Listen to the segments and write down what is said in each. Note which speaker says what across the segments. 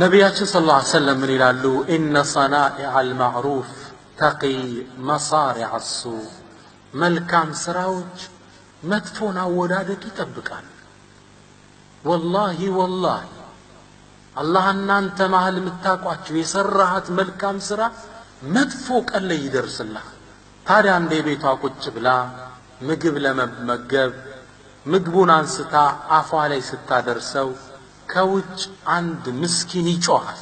Speaker 1: ነቢያችን ስለ ላ ሰለም ምን ይላሉ? ኢነ ሰናኢዐ አልማዕሩፍ ተቂ መሳሪዐ ሱ መልካም ስራዎች መጥፎን አወዳደቅ ይጠብቃል። ወላሂ ወላሂ አላህ እናንተ መሀል የምታውቋቸው የሰራሃት መልካም ስራ መጥፎ ቀን ላይ ይደርስልሃል። ታዲያ እንደ ቤቷ ቁጭ ብላ ምግብ ለመመገብ ምግቡን አንስታ አፏ ላይ ስታደርሰው ከውጭ አንድ ምስኪን ይጮኻል።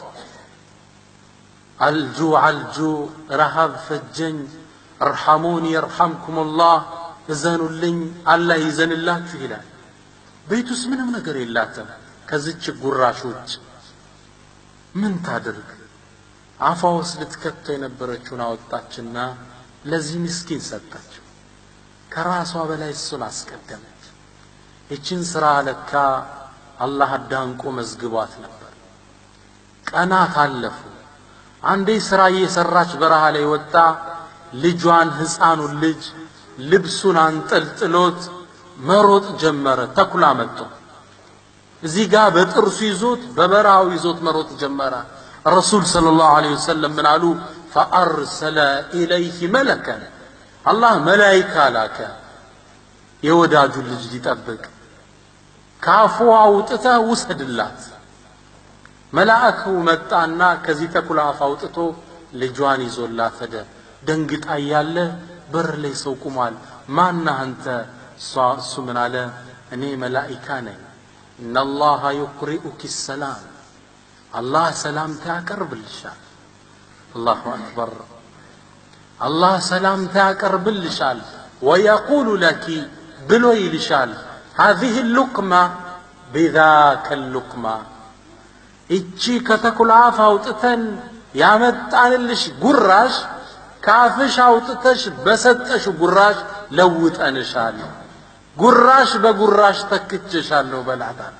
Speaker 1: አልጁ አልጁ ረሃብ ፈጀኝ፣ እርሐሙኒ የርሐምኩሙላህ እዘኑልኝ፣ አላህ ይዘንላችሁ ይላል። ቤት ውስጥ ምንም ነገር የላትም ከዚች ጉራሽ ውጭ ምን ታድርግ? አፏ ውስጥ ልትከተው የነበረችውን አወጣችና ለዚህ ምስኪን ሰጠችው። ከራሷ በላይ እሱን አስቀደመች። ይችን ስራ ለካ አላህ አዳንቆ መዝግቧት ነበር። ቀናት አለፉ። አንዴ ስራ እየሰራች በረሃ ላይ ወጣ። ልጇን ሕፃኑን ልጅ ልብሱን አንጠልጥሎት መሮጥ ጀመረ። ተኩላ መጥቶ እዚህ ጋር በጥርሱ ይዞት በበረሃው ይዞት መሮጥ ጀመረ። ረሱል ሰለላሁ ዐለይሂ ወሰለም ምን አሉ? ፈአርሰለ ኢለይህ መለከን አላህ መላይካ ላከ የወዳጁን ልጅ ሊጠብቅ ከአፉ አውጥተህ ውሰድላት። መልአኩ መጣና ከዚህ ተኩላ አፍ አውጥቶ ልጇን ይዞላት ሄደ። ደንግጣ እያለ በር ላይ ሰው ቁሟል። ማነህ አንተ? እሱ ምን አለ? እኔ መላኢካ ነኝ። ኢነላሃ ዩቅሪኡኪ ሰላም አላህ ሰላምታ ያቀርብልሻል። አላሁ አክበር አላህ ሰላምታ ያቀርብልሻል። ወየቁሉ ለኪ ብሎ ይልሻል ሃዚህ ሉቅማ ቢዛከ ሉቅማ እቺ ከተኩላ አፍ አውጥተን ያመጣንልሽ ጉራሽ ከአፍሽ አውጥተሽ በሰጠሽ ጉራሽ ለውጠንሻል። ጉራሽ በጉራሽ ተክቼሻለሁ በላታል።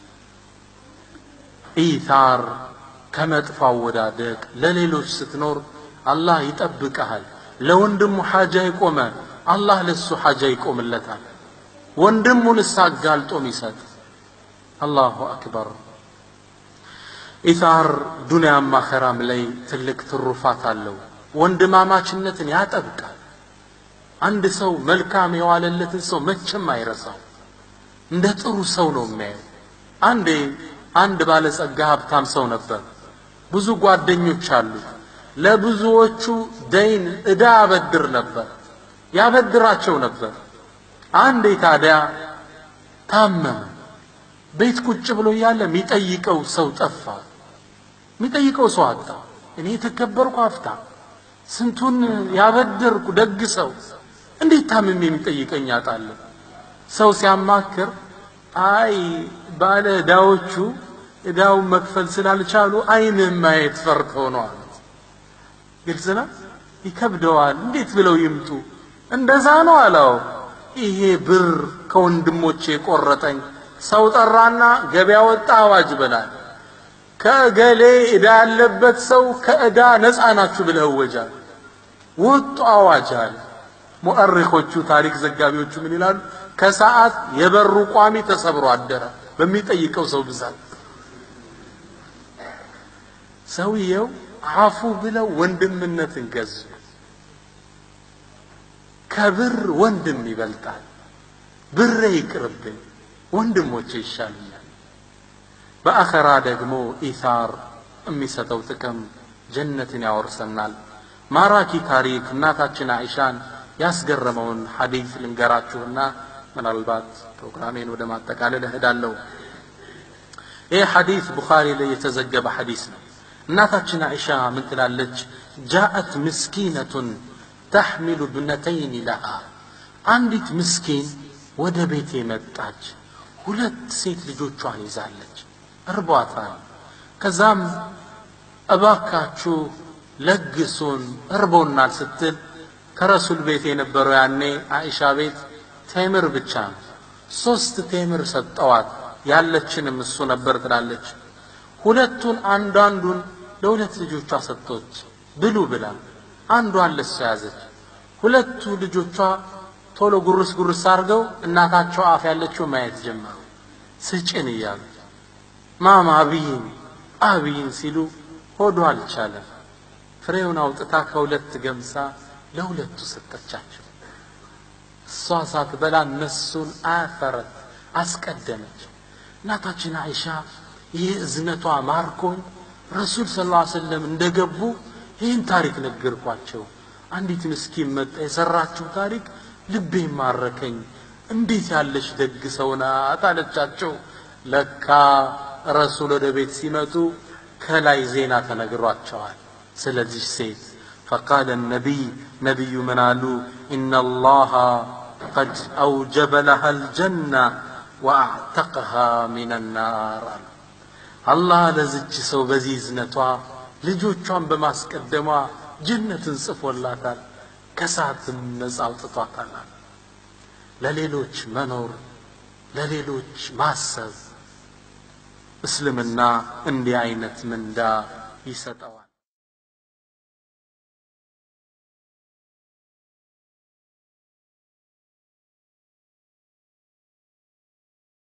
Speaker 1: ኢታር ከመጥፎ አወዳደቅ ለሌሎች ስትኖር አላህ ይጠብቀሃል። ለወንድሙ ሓጃ ይቆመ አላህ ለሱ ሓጃ ይቆምለታል። ወንድሙን አጋልጦም ይሰጥ። አላሁ አክበር። ኢታር ዱንያም አኸራም ላይ ትልቅ ትሩፋት አለው። ወንድማማችነትን ያጠብቃል። አንድ ሰው መልካም የዋለለትን ሰው መቼም አይረሳው። እንደ ጥሩ ሰው ነው የሚያየው። አንዴ አንድ ባለጸጋ ሀብታም ሰው ነበር። ብዙ ጓደኞች አሉት። ለብዙዎቹ ደይን ዕዳ ያበድር ነበር፣ ያበድራቸው ነበር። አንዴ ታዲያ ታመመ። ቤት ቁጭ ብሎ እያለ የሚጠይቀው ሰው ጠፋ። የሚጠይቀው ሰው አጣ። እኔ የተከበርኩ ሀብታም ስንቱን ያበደርኩ ደግ ሰው እንዴት ታምሜ የሚጠይቀኝ አጣለሁ? ሰው ሲያማክር አይ ባለ ዕዳዎቹ ዕዳውን መክፈል ስላልቻሉ ዓይንህ ማየት ፈርተው ነው አሉት። ግልጽ ነው። ይከብደዋል። እንዴት ብለው ይምጡ? እንደዛ ነው አለው። ይሄ ብር ከወንድሞቼ የቆረጠኝ ሰው ጠራና ገበያ ወጣ አዋጅ በላል ከእገሌ ዕዳ ያለበት ሰው ከዕዳ ነፃ ናችሁ ብለህ እወጃል። ወጡ አዋጅ አለ። ሙአሪኾቹ ታሪክ ዘጋቢዎቹ ምን ይላሉ? ከሰዓት የበሩ ቋሚ ተሰብሮ አደረ በሚጠይቀው ሰው ብዛት። ሰውየው አፉ ብለው ወንድምነትን ገዙ። ከብር ወንድም ይበልጣል። ብሬ ይቅርብኝ፣ ወንድሞቼ ይሻሉኛል። በአኸራ ደግሞ ኢታር የሚሰጠው ጥቅም ጀነትን ያወርሰናል። ማራኪ ታሪክ እናታችን አይሻን ያስገረመውን ሐዲስ ልንገራችሁና ምናልባት ፕሮግራሜን ወደ ማጠቃለል እሄዳለሁ። ይህ ሐዲስ ቡኻሪ ላይ የተዘገበ ሐዲስ ነው። እናታችን አይሻ ምን ትላለች? ጃአት ምስኪነቱን ተሕሚሉ ብነተይን ለሃ አንዲት ምስኪን ወደ ቤቴ መጣች። ሁለት ሴት ልጆቿን ይዛለች። እርቧታል። ከዛም እባካችሁ ለግሱን እርቦናል ስትል ከረሱል ቤት የነበረው ያኔ አኢሻ ቤት ቴምር ብቻ ነው። ሶስት ቴምር ሰጠዋት። ያለችንም እሱ ነበር ትላለች። ሁለቱን አንዳንዱን ለሁለት ልጆቿ ሰጥቶች ብሉ ብላ አንዷን ለሷ ያዘች። ሁለቱ ልጆቿ ቶሎ ጉርስ ጉርስ አድርገው እናታቸው አፍ ያለችው ማየት ጀመሩ። ስጭን እያሉ ማማ ብይኝ አብይን ሲሉ ሆዶ አልቻለም። ፍሬውን አውጥታ ከሁለት ገምሳ ለሁለቱ ሰጠቻቸው። እሷ ሳትበላ እነሱን አፈረት አስቀደመች። እናታችን አይሻ ይህ እዝነቷ ማርኮኝ ረሱል ስ ላ ሰለም እንደገቡ ይህን ታሪክ ነገርኳቸው። አንዲት ምስኪን መጣ የሰራችው ታሪክ ልቤ ማረከኝ። እንዴት ያለች ደግ ሰው ናት አለቻቸው። ለካ ረሱል ወደ ቤት ሲመጡ ከላይ ዜና ተነግሯቸዋል ስለዚህ ሴት ፈቃለ ነቢይ ነቢዩ ምን አሉ ኢነ ላሃ ቀድ አውጀበ ለሃ ልጀና ወአዕተቀሃ ሚን ናር አሉ አላህ ለዝች ሰው በዚህ እዝነቷ ልጆቿን በማስቀደሟ ጀነትን ጽፎላታል ከሳትም ነፃ አውጥቷታል ለሌሎች መኖር ለሌሎች ማሰብ እስልምና እንዲህ አይነት ምንዳ ይሰጠዋል